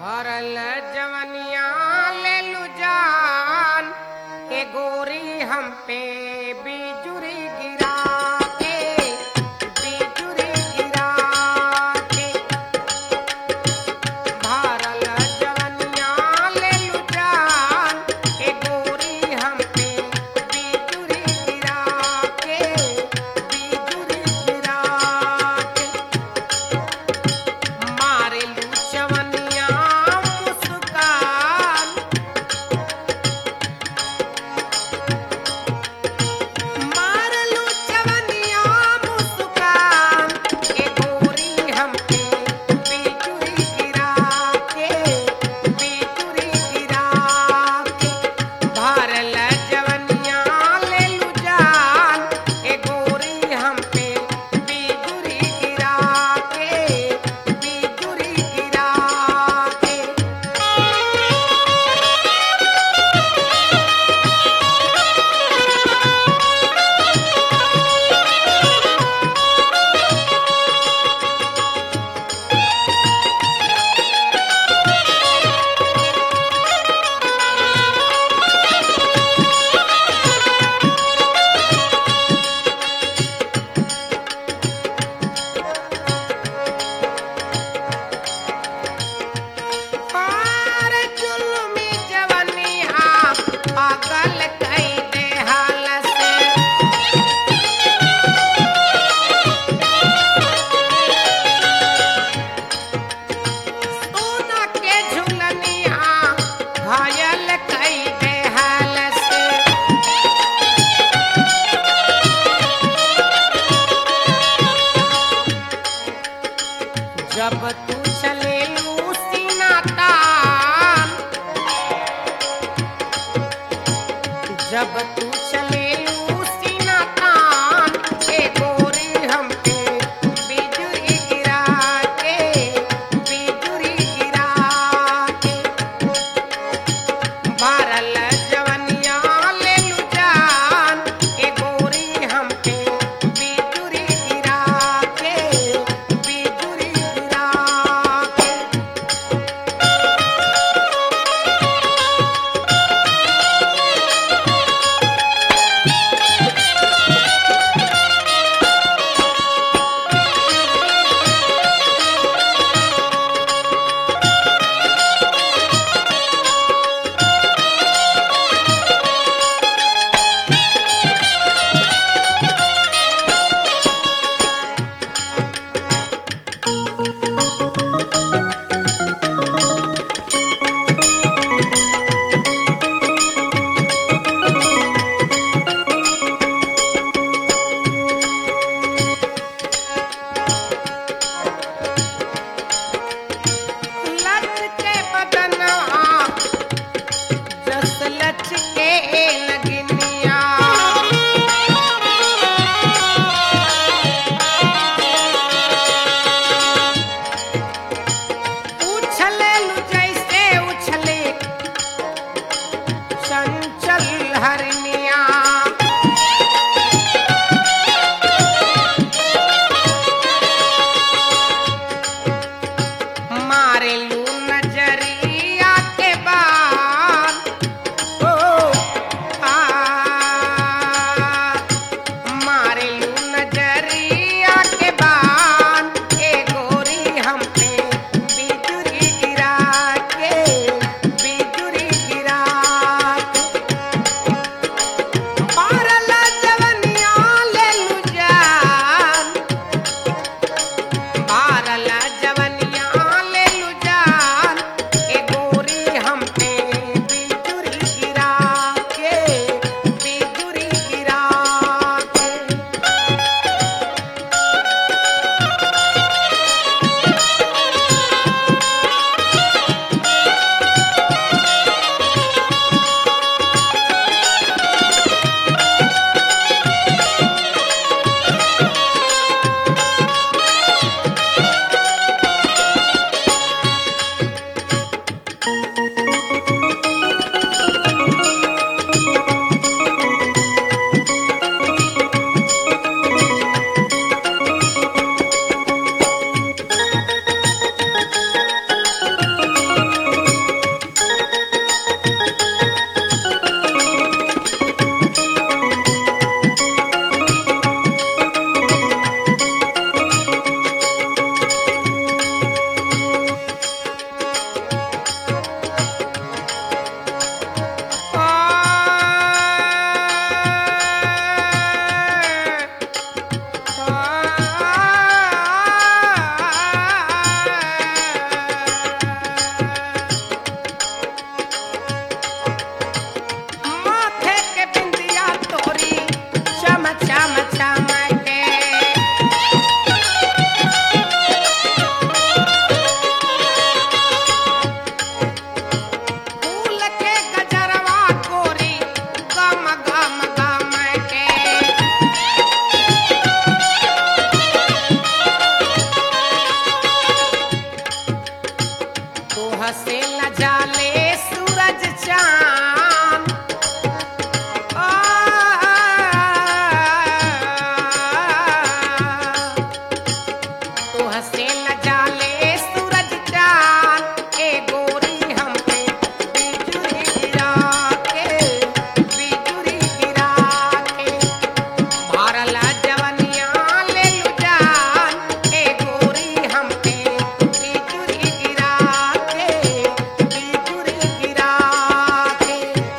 भरल जवनिया ले लू जान ए गोरी हम पे बिजुरी गिरा के बिजुरी गिरा के भरल जवनिया ले लू जान ए गोरी हम पे बिजुरी गिरा के बिजुरी गिरा के मारेलू चवनिया मुस्कान मारलू चवनिया मुस्कान ए गोरी हम पे बिजुरी गिरा के बिजुरी गिरा के भरल जवनिया ले लू जान ए गोरी हम पे बिजुरी गिरा के बिजुरी गिरा के पार जुल्मी जवनिया पागल कई दे हाल से सोना के झुलनिया घायल कई दे हाल से जब तू चले सीना तान जब तू चले सीना तान ए गोरी हम पे बिजुरी गिरा के बिजुरी गिरा के भरल जवनिया ले लू जान ए गोरी हम पे बिजुरी गिरा के बिजुरी गिरा के हसे न जाले सूरज चांद आ, तू हसे न जाले सूरज चांद ए गोरी हम पे बिजुरी गिरा के बिजुरी गिरा के भारला जवनिया ले लू जान ए गोरी हम पे बिजुरी गिरा के बिजुरी गिरा के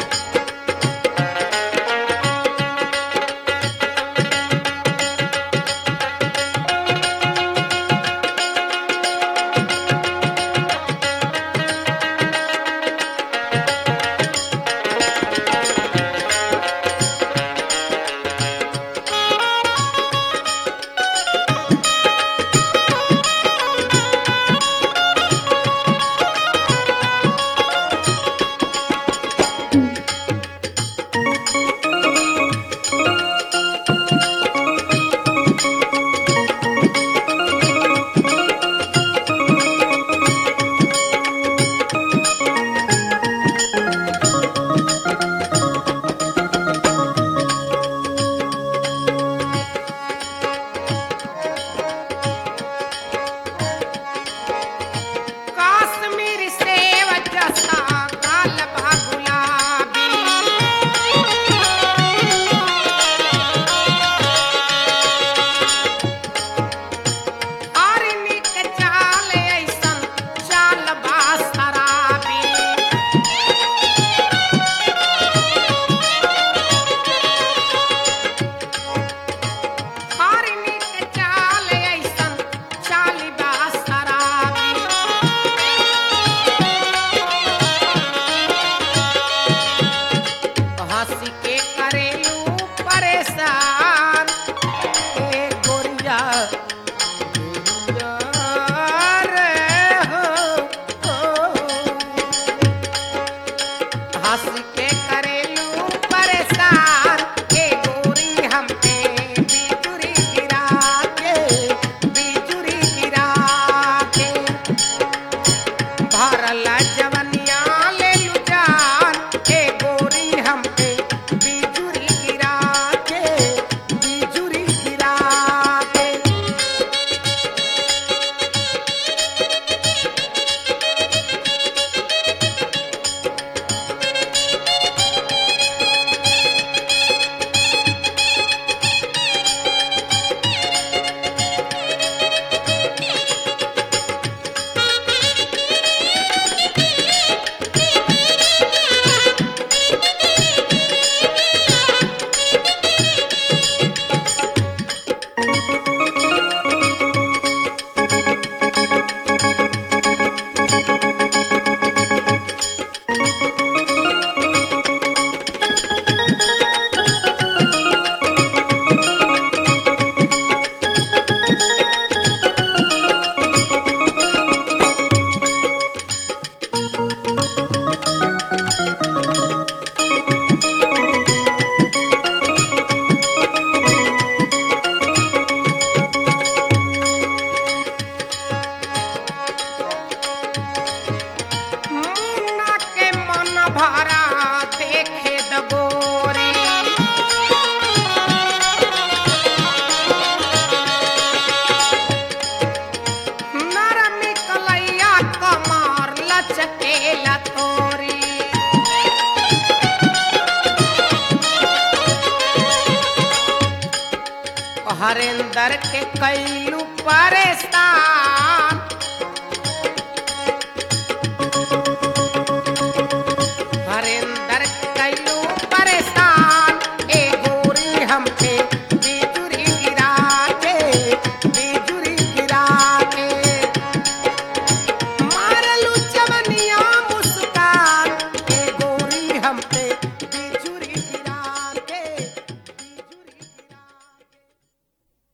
काश्मीर से वजसा काल गुलाबी हरिनी के चाल ऐसन चाल बा शराबी हरिनी के चाल ऐसन चाल बा शराबी हंसी के करेलू परेशान ए गोरिया गोरिया रे हो, हो। हंसी के करेलू परेशान ए गोरी हम पे बिजुरी गिरा के बिजुरी गिरा के भरला जवनिया ले लू जान ए गोरी हम पे बिजुरी गिरा के बिजुरी गिरा के मुन्ना के मन भरा देखे दगोरी नरमी कलैया कमर लचके लतोरी हरेंदर के कैलू परेशान